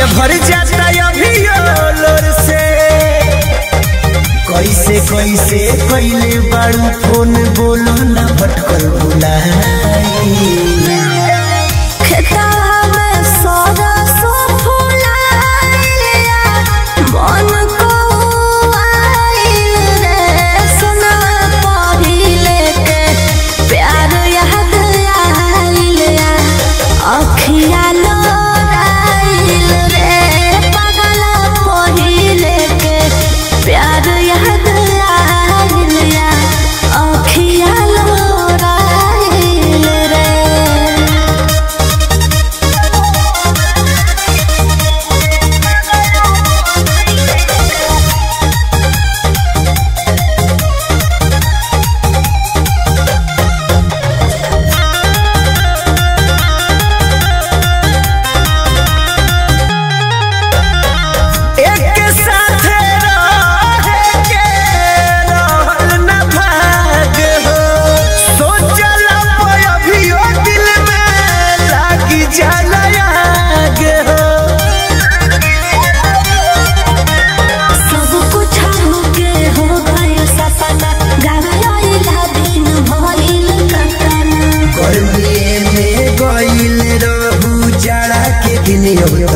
अखिया भर जाता अभियो लोर से कैसे कैसे कैले बाड़ू फोन बोलो ना भटकल बुलाई खेतवा में सरसो फुलाइलिया, मन कौआइल रे, सोनवा पहिले के प्यार याद आइलिया, अखिया लोराइल रे, पगला पहिले के प्यार याद आइलिया, अखिया लोराइल रे एक साथे रहे के रहल न भाग हो सोचल पर अभियो दिल में लागी जाला आग हो सब कुछ हमके हो गइल सपना गावेला दिन भइल कतना गर्मी में गइल रहू जाड़ा के दिन अब